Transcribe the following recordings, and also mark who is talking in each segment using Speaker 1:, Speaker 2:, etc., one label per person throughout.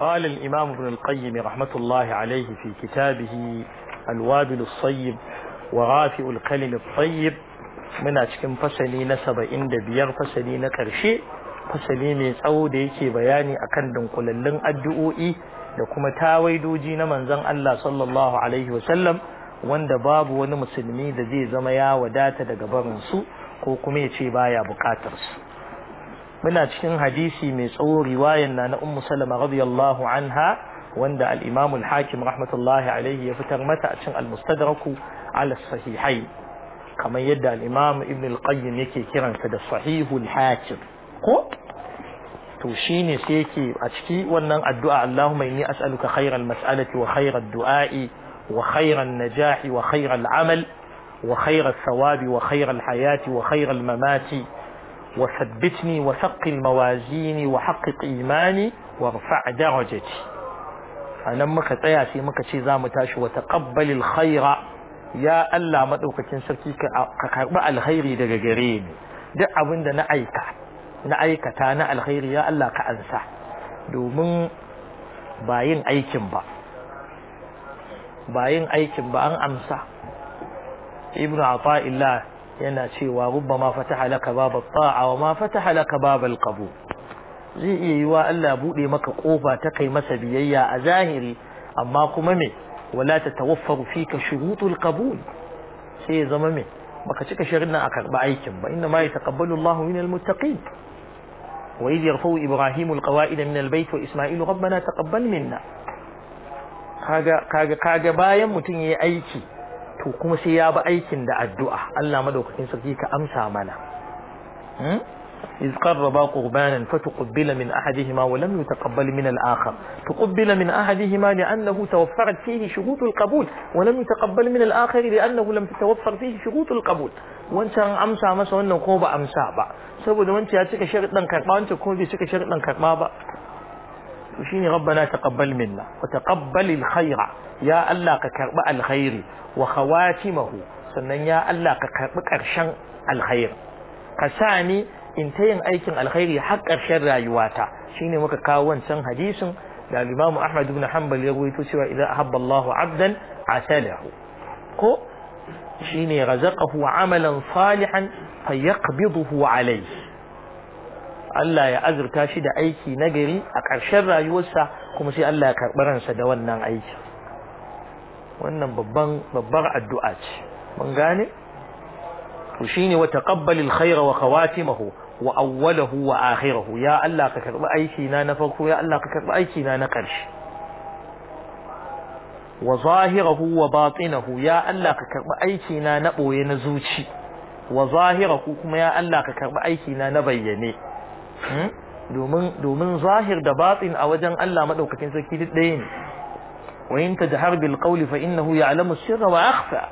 Speaker 1: قال الإمام ابن القيم رحمة الله عليه في كتابه الوابل الصيب ورافع الكلم الطيب من أشكم فسلي نسب إند بيار فسلي نكرشي fasali mai tsawo da yake bayani akan dunkulallun addu'o'i da kuma tawaidoji na manzon Allah sallallahu alaihi wasallam wanda babu wani musulmi da zai zama ya wadata daga barin su ko kuma ya ce baya bukatar su muna cikin hadisi mai tsawo riwayan na na ummu salama radiyallahu anha wanda al-imam al-hakim rahmatullahi alaihi ya fitar mata a cikin al-mustadraku ala sahihai kamar yadda al-imam ibn al-qayyim yake kiransa da sahihul hakim ko to shine sai yake a ciki wannan addu'a Allahumma inni as'aluka khairal mas'alati wa khairal du'a'i wa khairan najahi wa khairal amal wa khairal thawabi wa khairal hayati wa khairal mamati wa thabbitni wa thaqqil mawazini wa haqqiq imani wa rfa' darajati anan muka tsaya sai muka ce zamu tashi wa taqabbalil khaira ya Allah madaukakin sarki ka karbi alkhairi daga gare ni duk abinda na aika na aikata na alkhairi ya Allah ka ansa domin ba yin aikin ba ba yin aikin ba an amsa ibnu ata'illah yana cewa rubbama fataha laka babal ta'a wa ma fataha laka babal qabul zai iya yiwa Allah bude maka kofa ta kai masa biyayya a zahiri amma kuma me wala tatawaffaru fika shurutul qabul sai ya zama me baka cika shirin nan a karba aikin ba inna ma yataqabbalu Allahu minal muttaqin وإذ يرفع إبراهيم القواعد من البيت وإسماعيل ربنا تقبل منا kaga kaga kaga bayan mutum yayi aiki to kuma sai ya bi aikin da addu'a Allah madaukakin sarki ka amsa mana hmm iz qarraba qurbanan fatuqbila min ahadihima wa lam yutaqabbal min al-akhar tuqbila min ahadihima li'annahu tawaffarat fihi shurut al-qabul wa lam yutaqabbal min al-akhar li'annahu lam tatawaffar fihi shurut al-qabul wancan amsa masa wannan ko ba amsa ba saboda wancan ya cika sharuɗan karɓa wancan kuma bai cika sharuɗan karɓa ba to shine rabbana taqabbal minna wa taqabbal alkhaira ya Allah ka karɓi alkhairi wa khawatimahu sannan ya Allah ka karɓi ƙarshen alkhair ka sa ni in ta yin aikin alkhairi har ƙarshen rayuwata shine muka kawo wancan hadisin da Imam Ahmad ibn Hanbal ya rawaito cewa idan ahabba Allahu 'abdan atalahu ko shine razaqahu amalan salihan fayaqbiduhu alayhi Allah ya azurta shi da aiki nagari a ƙarshen rayuwarsa kuma sai Allah ya karɓi ransa da wannan aiki wannan babban babbar addu'a ce mun gane to shine wa taqabbalil khayra wa khawatimahu wa awwalahu wa akhirahu ya Allah ka karɓi aiki na na farko ya Allah ka karɓi aiki na na ƙarshe wa zahirahu wa batinahu ya Allah ka karbi aiki na na boye na zuci wa zahirahu kuma ya Allah ka karbi aiki na na bayyane domin domin zahir da batin a wajen Allah madaukakin sarki duk ɗaya ne wa in tajhar bil qawli fa innahu ya'lamu sirra wa akhfa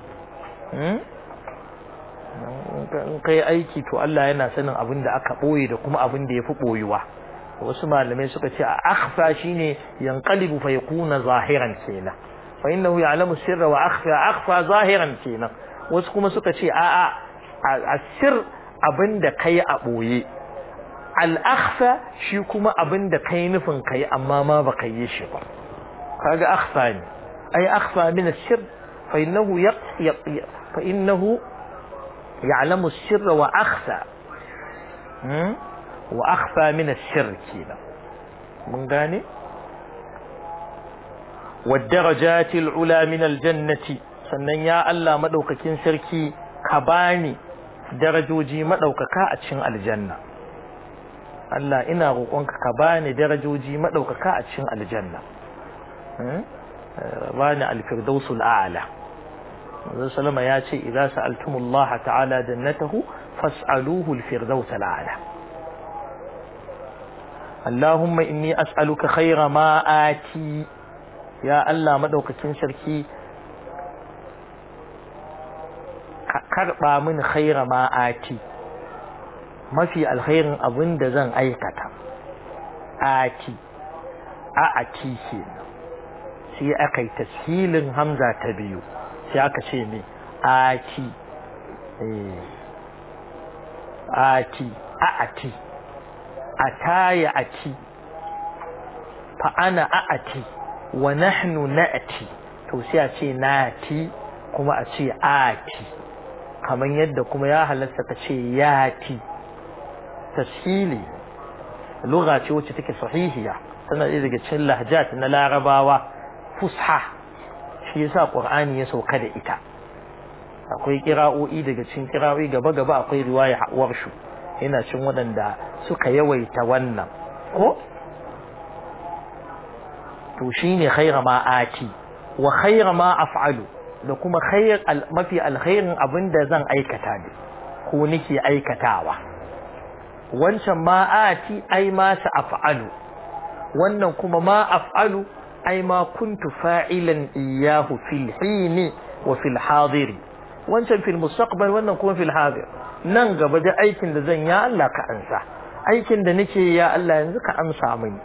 Speaker 1: in kai aiki to Allah yana sanin abin da aka boye da kuma abin da yafi boyuwa wasu malamai suka ce a akhfa shine yanqalibu fa yakuna zahiran kenan fa innahu ya'lamu sirra wa akhfa akhfa zahiran kenan wasu kuma suka ce a a asir abinda kai a boye al akhfa shi kuma abinda kai nufin kai amma ma ba kai shi ba kaga akhfa ne ai akhfa min as-sir fa innahu fa innahu ya'lamu sirra wa akhfa wa akhfa min ash-shirk kenan mun gane والدرجات العلى من الجنة sannan ya Allah madaukakin sarki ka bani darajoji madaukaka a cikin aljanna Allah ina roƙonka ka bani darajoji madaukaka a cikin aljanna bani al-firdausul a'la Manzo sallama ya ce idza sa'altumullaha ta'ala jannatahu fas'aluhu al-firdausul a'la Allahumma inni as'aluka khayra ma ati ya Allah madaukakin sarki ka karba min khayra ma ati mafi alkhairin abin da zan aikata ati a ati ke sai aka yi tashilin hamza ta biyu sai aka ce me ati ati a ati a taya ati fa ana a'ati wa nahnu na'ati to sai a ce nati kuma a ce ati kamar yadda kuma ya halatta ka ce yati tashili lugha ce wacce take sahihiya tana ɗaya daga cikin lahjat na larabawa fusha shi yasa qur'ani ya sauka da ita akwai kira'o'i daga cikin kira'o'i gaba gaba akwai riwaya warshu yana cin waɗanda suka yawaita wannan ko to shine khaira ma ati wa khaira ma af'alu da kuma khair mafi alkhairin abinda zan aikata ne ko nake aikatawa wancan ma ati ai ma sa af'alu wannan kuma ma af'alu ai ma kuntu fa'ilan iyahu fil hini wa fil hadiri wancan fil mustaqbal wannan kuma fil hadir nan gaba da aikin da zan ya Allah ka ansa aikin da nake ya Allah yanzu ka amsa mini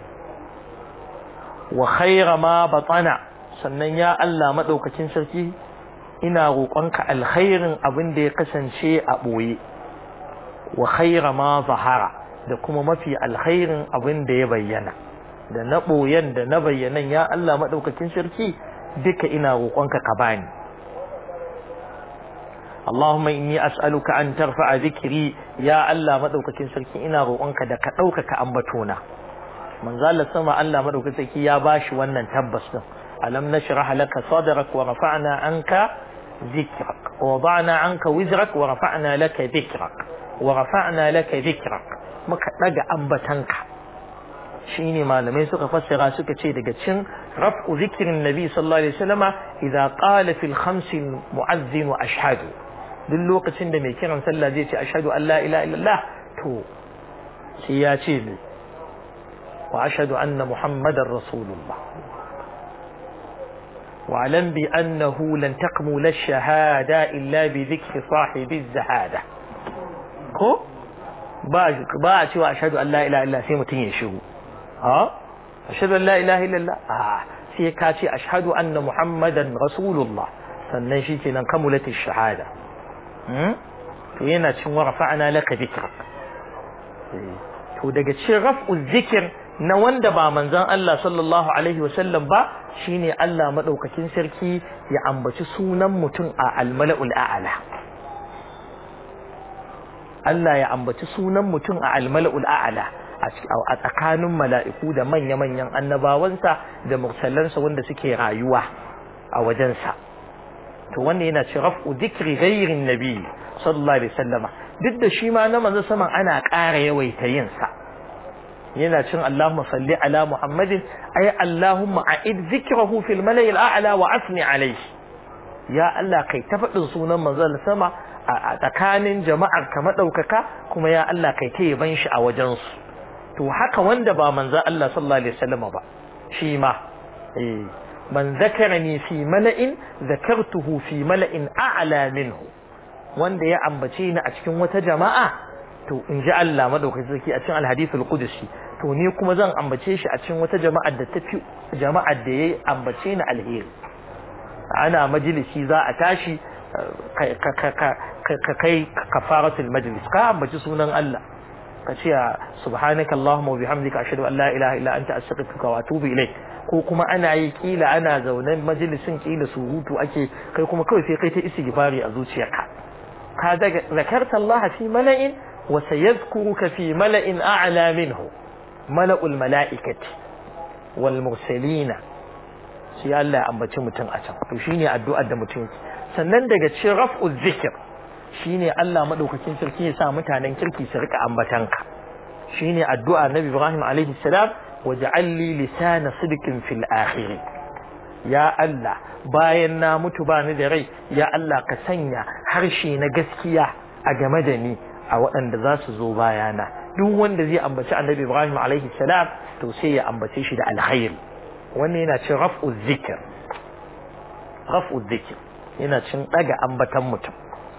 Speaker 1: wa khaira ma batana sannan ya Allah madaukakin sarki ina roƙonka alkhairin abin da ya kasance a boye wa khaira ma zahara da kuma mafi alkhairin abin da ya bayyana da na boyen da na bayyanan ya Allah madaukakin sarki duka ina roƙonka ka bani اللهم إني أسألك أن ترفع ذكري يا الله مدوكتين سركي إنا روانك دا كأوكك أمبتونا من ذال السماء الله مدوكتك يا باش وانا تبس ألم نشرح لك صدرك ورفعنا عنك ذكرك ووضعنا عنك وزرك ورفعنا لك ذكرك ورفعنا لك ذكرك مكا نجا أمبتنك shine malamai suka fassara suka ce daga cin raf'u zikirin nabi sallallahu alaihi wasallama idza qala fil khamsi mu'azzin wa ashhadu duk lokacin da mai kiran sallah zai ce ashhadu an la ilaha illallah to sai ya ce ne wa ashhadu anna muhammadar rasulullah wa alam bi annahu lan taqmula ash-shahada illa bi dhikri sahibi az-zahada ko ba ba a cewa ashhadu an la ilaha illallah sai mutun ya shiru ha ashhadu an la ilaha illallah ah sai ka ce ashhadu anna muhammadan rasulullah sannan shi kenan kamulati shahada to yana cin wa rafa'na laka dhikrak to daga cikin raf'u zikir na wanda ba manzon Allah sallallahu alaihi wasallam ba shine Allah madaukakin sarki ya ambaci sunan mutum a almala'ul a'la Allah ya ambaci sunan mutum a almala'ul a'la a tsakanin mala'iku da manya-manyan annabawansa da mursalansa wanda suke rayuwa a wajensa to wanda yana ci raf'u dhikri ghairin nabi sallallahu alaihi wasallama duk da shi ma na manzo saman ana ƙara yawaita yin sa yana cin Allahumma salli ala Muhammadin ay Allahumma a'id dhikrahu fil mala'i al'ala wa asni alayhi ya Allah kai ta faɗin sunan manzo sama a tsakanin jama'ar ka madaukaka kuma ya Allah kai ta yaban shi a wajen su to haka wanda ba manzo Allah sallallahu alaihi wasallama ba shi ma eh man zakarani fi mala'in zakartuhu fi mala'in a'la minhu wanda ya ambace ni a cikin wata jama'a to in ji Allah madaukakin sarki a cikin alhadithul qudsi to ni kuma zan ambace shi a cikin wata jama'ar da tafi jama'ar da yayi ambace ni alheri ana majalisi za a tashi ka kai kafaratul majlis ka ambaci sunan Allah ka ce subhanaka allahumma wa bihamdika ashhadu an la ilaha illa anta astaghfiruka wa atubu ilayk ko kuma ana yi kila ana zaune majalisin kila surutu ake kai kuma kawai sai kai ta istighfari a zuciyarka ka daga zakarta Allah fi mala'in wa sayadhkuruka fi mala'in a'la minhu mala'ul mala'ikati wal mursalina sai Allah ya ambaci mutum a can to shine addu'ar da mutum sannan daga cikin raf'u zikr shine Allah madaukakin sarki ya sa mutanen kirki su rika ambatanka shine addu'a Nabi Ibrahim alaihi salam waj'al li lisana sidqin fil akhir ya Allah bayan na mutu ba ni da rai ya Allah ka sanya harshe na gaskiya a game da ni a waɗanda za su zo bayana duk wanda zai ambaci Annabi Ibrahim alaihi salam to sai ya ambace shi da alkhairi wannan yana cin raf'u zikr raf'u zikr yana cin daga ambatan mutum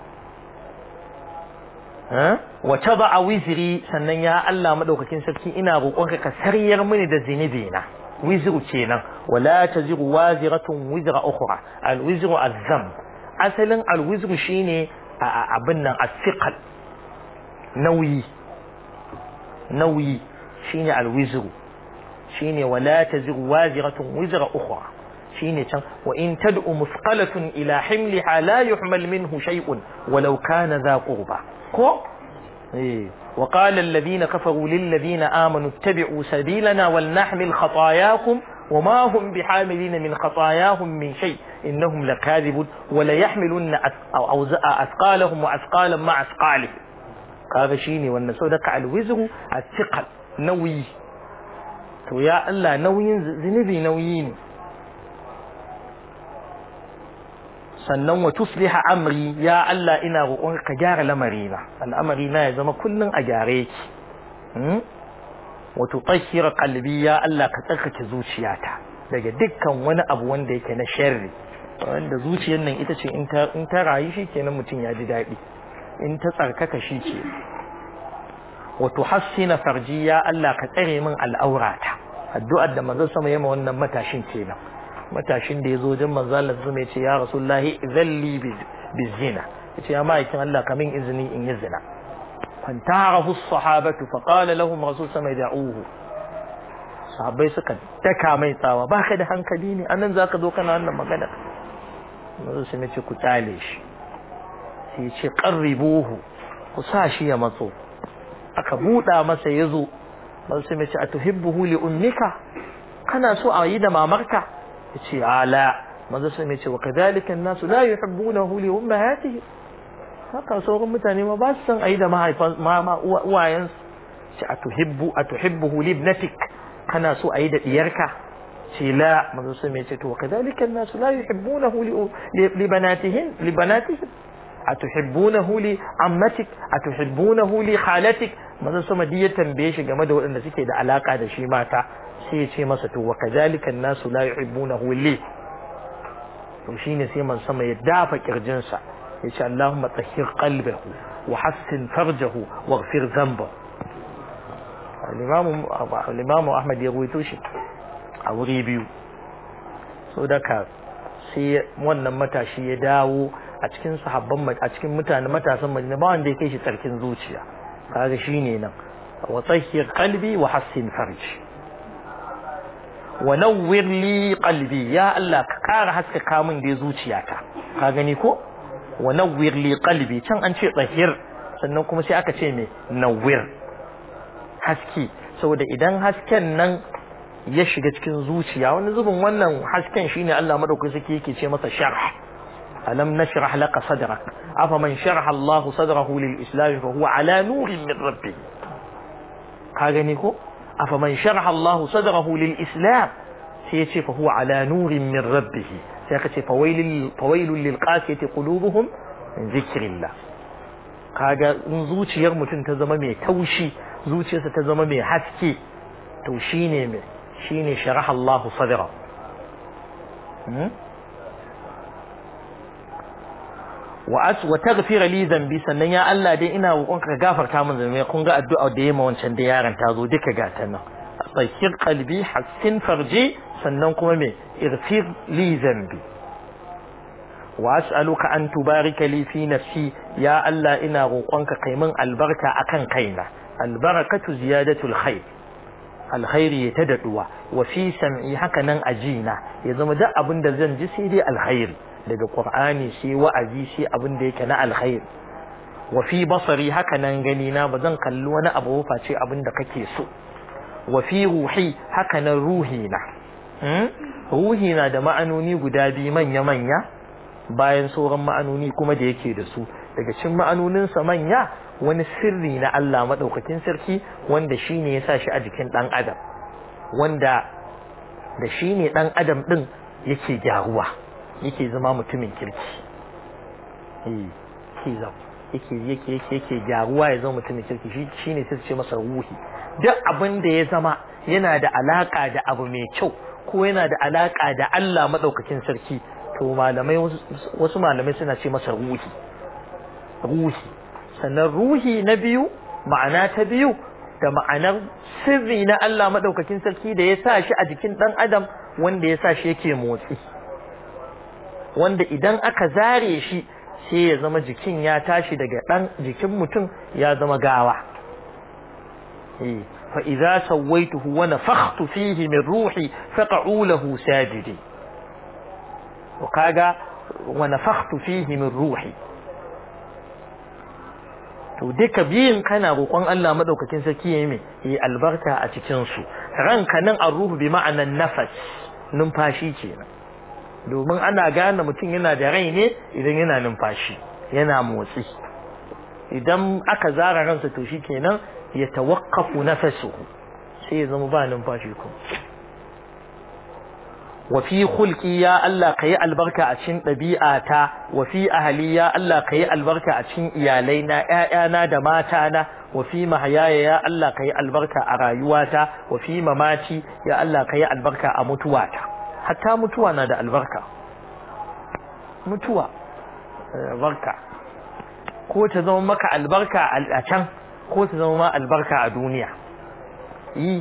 Speaker 1: wa taba wizri sannan ya Allah madaukakin sarki ina roƙonka ka sariyar mini da zinubi na wizru kenan wala taziru waziratun wizra ukhra al wizru azam asalin al wizru shine abin nan asiqal nauyi nauyi shine al wizru shine wala taziru waziratun wizra ukhra shine can wa in tad'u musqalatun ila himliha la yuhmal minhu shay'un walau kana dha qurba ko eh وقال الذين كفروا للذين آمنوا اتبعوا سبيلنا ولنحمل خطاياكم وما هم بحاملين من خطاياهم من شيء إنهم لكاذبون وليحملن أثقالهم وأثقالا مع أثقالهم هذا شيني والنسودك على الوزر الثقل نوي to ya Allah nauyin zunubi nauyi ne sannan wa tusliha amri ya Allah ina roƙon ka gyara lamarina al'amari na ya zama kullun a gyare ki wa tutahhira qalbi ya Allah ka tsarkake zuciyata daga dukkan wani abu wanda yake na sharri wanda zuciyar nan ita ce in ta in ta rayu shikenan mutum ya ji daɗi in ta tsarkaka shi ke wa tuhassina farji ya Allah ka tsare min al'aurata addu'ar da manzon sama yema wannan matashin kenan matashin da yazo wajen manzon Allah zuma yace ya rasulullahi zalli bizina yace ya ma'aikin Allah ka min izini in yi zina fantarahu as-sahabatu fa qala lahum rasul sama da'uhu sahabbai suka daka mai tsawa baka da hankali ne anan zaka zo kana wannan magana manzon sama yace ku tsale shi sai yace qarribuhu ku sa shi ya matso aka buɗa masa ya zo ba su mai ce a tuhibbuhu li ummika kana so a yi da mamarka ya ce ala maza su mai ce wa kadhalika nasu la yuhibbunahu li ummahatihi haka sauran mutane ma ba su san a yi da mahaifan mama uwayensu ce a tuhibbu a tuhibbuhu li ibnatik kana so a yi da diyarka ce la maza su mai ce to wa kadhalika nasu la yuhibbunahu li banatihin li banatihim أتحبونه لعمتك أتحبونه لخالتك manzon sama duk ya tambaye shi game da waɗanda suke da alaka da shi mata sai ya ce masa to wa kadhalika an-nasu la yuhibbunahu li to shine sai man sama ya dafa kirjin sa ya ce Allahumma tahhir qalbahu wa hassin farjahu waghfir dhanbahu al-imam al-imam Ahmad ya ruwaito shi a wuri biyu so daka sai wannan matashi ya dawo a cikin sahabban a cikin mutane matasan Madina ba wanda ya kai shi tsarkin zuciya kaga shine nan wa tahhir qalbi wa hassin farji wa nawwir li qalbi ya Allah ka kara haskaka min da zuciyata ka gani ko wa nawwir li qalbi can an ce tahhir sannan kuma sai aka ce me nawwir haski saboda idan hasken nan ya shiga cikin zuciya wani zubin wannan hasken shine Allah madaukaki sake yake ce masa sharh ألم نشرح لك صدرك أفمن شرح الله صدره للإسلام فهو على نور من ربه كاغنيكو أفمن شرح الله صدره للإسلام سيتي فهو على نور من ربه سيكتي فويل, فويل للقاسية قلوبهم من ذكر الله kaga in zuciyar mutum ta zama mai taushi zuciyarsa ta zama mai haske to shine mai shine sharaha Allah sadra wa as wa taghfir li dhanbi sannan ya Allah dai ina roƙon ka gafarta min zamai kun ga addu'a da yema wancan da yaron ta zo duka ga ta nan tsakir qalbi hassin farji sannan kuma me irfir li dhanbi wa as'aluka an tubarika li fi nafsi ya Allah ina roƙon ka kai min albarka akan kaina albarakatu ziyadatul khair alkhairi ya tadaduwa wa fi sam'i haka nan ajina ya zama duk abin da zan ji sai dai alkhairi daga Qur'ani sai wa'azi sai abin da yake na alkhair wa fi basari haka nan gani na ba zan kalli wani abu ba face abin da kake so wa fi ruhi haka nan ruhi na ruhi na da ma'anoni guda biyu manya manya bayan sauran ma'anoni kuma da yake da su daga cikin ma'anonin sa manya wani sirri na Allah madaukakin sarki wanda shine ya sa shi a jikin dan adam wanda da shine dan adam din yake gyaruwa yake zama mutumin kirki yake yake yake yake yake gyaruwa ya zama mutumin kirki shi shine sai ce masa ruhi duk abin da ya zama yana da alaka da abu mai kyau ko yana da alaka da Allah madaukakin sarki to malamai wasu malamai suna ce masa ruhi ruhi sannan ruhi na biyu ma'ana ta biyu da ma'anar sirri na Allah madaukakin sarki da ya sa shi a jikin dan adam wanda ya sa shi yake motsi wanda idan aka zare shi sai ya zama jikin ya tashi daga ɗan jikin mutum ya zama gawa fa idza sawaituhu wa nafakhtu fihi min ruhi faq'u lahu sajidi to kaga wa nafakhtu fihi min ruhi to duka biyun kana roƙon Allah madaukakin sarki yayi mai yi albarka a cikin su ranka nan ruhu bi ma'anan nafas numfashi kenan domin ana gane mutum yana da rai ne idan yana numfashi yana motsi idan aka zara ransa to shikenan ya tawaqqafu nafasuhu sai ya zama ba numfashi kuma wa fi khulqi ya Allah kai albarka a cikin ɗabi'ata wa fi ahli ya Allah kai albarka a cikin iyalaina ƴaƴana da matana wa fi mahayaya ya Allah kai albarka a rayuwata wa fi mamati ya Allah kai albarka a mutuwata hatta mutuwa na da albarka mutuwa albarka ko ta zama maka albarka a can ko ta zama ma albarka a duniya yi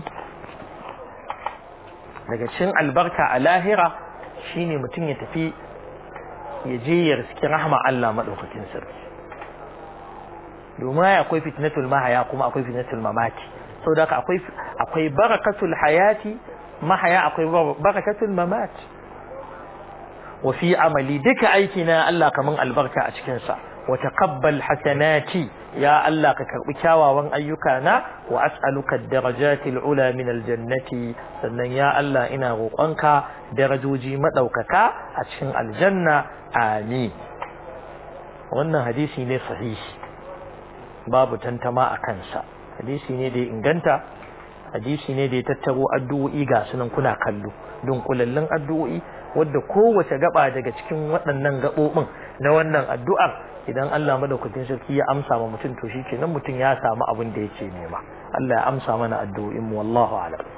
Speaker 1: daga cikin albarka a lahira shine mutum ya tafi ya je ya riski rahma Allah madaukakin sarki domin akwai fitnatul mahaya kuma akwai fitnatul mamati saboda haka akwai akwai barakatul hayati mahaya akwai barakatul mamati wa fi amali duka aiki na Allah kaman albarka a cikin sa wa taqabbal hasanati ya Allah ka karbi kyawawan ayyuka na wa as'aluka ad-darajati al-ula min al-jannati sannan ya Allah ina roƙonka darajoji madaukaka a cikin aljanna amin wannan hadisi ne sahihi babu tantama a kansa hadisi ne da ya inganta hadisi ne da ya tattaro addu'o'i ga sunan kuna kallo dunkulallun addu'o'i wadda kowace gaba daga cikin waɗannan gaɓoɓin na wannan addu'ar idan Allah madaukakin sarki ya amsa ma mutum to shikenan mutum ya samu abin da yake nema Allah ya amsa mana addu'o'in mu wallahu a'lam